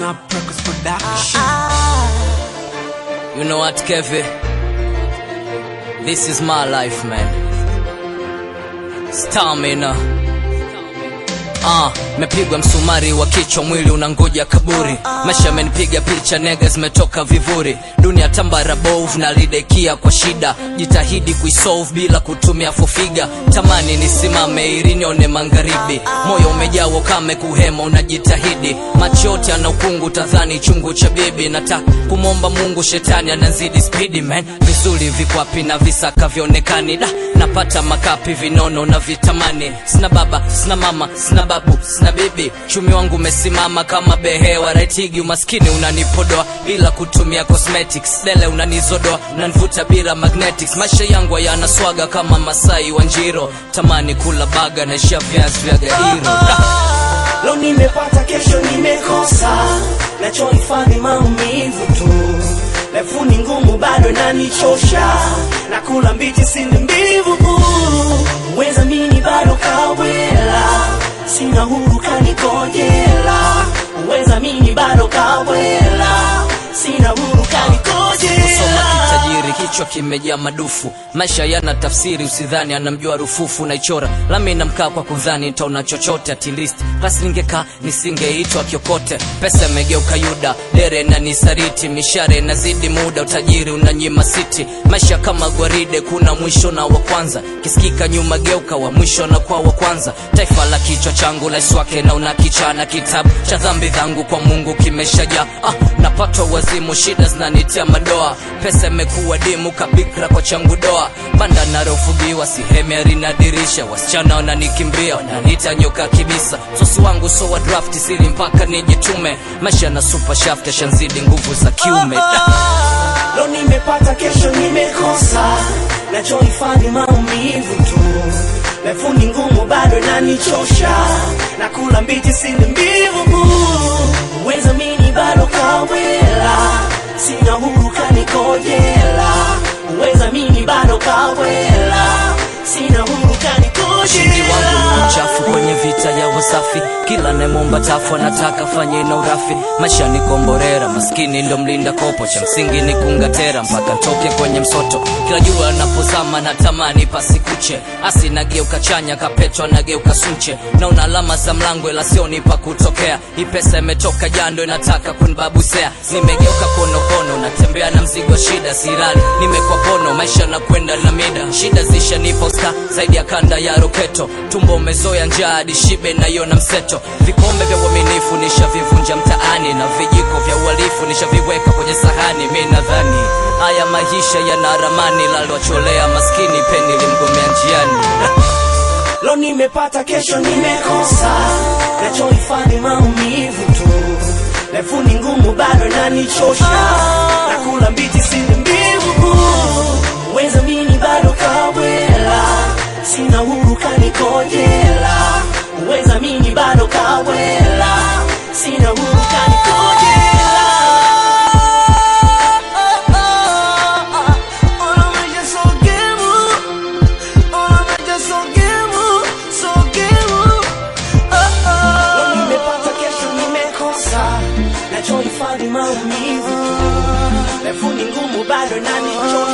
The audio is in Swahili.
Snap Records Production. You know what, Kevin? This is my life, man. Stamina. Ah, mepigwa msumari wa kichwa, mwili unangoja kaburi. Maisha amenipiga picha, nega zimetoka vivuri. Dunia tambara bovu na lidekia kwa shida, jitahidi kuisolve bila kutumia fofiga. Tamani nisimame ili nione magharibi, moyo umejaa ukame, kuhema unajitahidi. Macho yote ana ukungu, tadhani chungu cha bibi. Nataka kumwomba Mungu, shetani anazidi spidi man. Vizuri vikwapi na visaka vionekani da napata makapi vinono na vitamani. Sina baba, sina mama, sina babu, sina bibi. Chumi wangu umesimama kama behewa raitigi. Umaskini unanipodoa bila kutumia cosmetics. Dele unanizodoa, unanivuta bila magnetics. Maisha yangu hayana swaga kama Masai wa Njiro. Tamani kula baga na isha viazi vya gairo da. Leo nimepata, kesho nimekosa, nachohifadhi maumivu tu. Refu ni ngumu, bado inanichosha, nakula mbichi, sini mbivu. Weza mini bado kawela, sina huru kanikojela. Weza mini bado kawela, sina huru Soma kanikojela. kitajiri, kichwa kimejaa madufu. Maisha yana tafsiri, usidhani anamjua rufufu. Naichora lami na mkaa kwa kudhani nitaona chochote. At least klasi ningekaa nisingeitwa kiokote. Pesa imegeuka Yuda, dere na nisariti, mishare nazidi muda, utajiri unanyima siti. Maisha kama gwaride, kuna mwisho na wa kwanza. Kisikika nyuma, geuka wa mwisho na kwa wa kwanza. Taifa la kichwa changu la swake na una kichana, kitabu cha dhambi zangu kwa Mungu kimeshajaa. Ah, napatwa wazimu, shida zinanitia madoa. Pesa imekuwa dimu kabikra kwa changu doa. Banda narofugiwa sihemi harina dirisha, wasichana wananikimbia wananiita nyoka kibisa. Sosi wangu so wa draft sili mpaka nijitume. Maisha na super shaft yashanzidi nguvu za kiume da. Leo nimepata, kesho nimekosa, nachohifadhi maumivu tu. Refu ni ngumu, bado inanichosha, nakula mbichi, sini mbivu. Weza mini bado kawela, sina huru kanikojela. Weza mini bado kawela, sina huru Ushindi wangu ni kanikojela. mchafu kwenye vita ya wasafi, kila nemomba tafu anataka fanye na urafi. Maisha ni komborera, maskini ndo mlinda kopo, cha msingi ni kungatera mpaka ntoke kwenye msoto. Kila jua napozama natamani pasikuche, asi nageuka chanya, kapetwa nageuka sunche. Naona alama za mlango ila sioni pa kutokea. Hii pesa imetoka jando, inataka kunibabusea. Nimegeuka konokono, natembea na mzigo wa shida, sirali nimekwa pono, maisha na kwenda na mida. Shida zishanipa usta zaidi ya kanda ya roketo, tumbo umezoya njaa hadi shibe naiona mseto. Vikombe vya uaminifu nishavivunja mtaani, na vijiko vya uhalifu nishaviweka kwenye sahani. Mi nadhani haya maisha yana ramani, lalwacholea maskini peni limgomea njiani. Leo nimepata, kesho nimekosa, nachohifadhi maumivu tu. Refu ni ngumu, bado inanichosha, nakula mbichi, sini mbivu. Weza mini bado kawela, sina huru kanikojela. Weza mini bado kawela, sina huru kanikojela. Leo nimepata, kesho nimekosa, nachohifadhi maumivu tu. Refu ni ngumu, bado inanichosha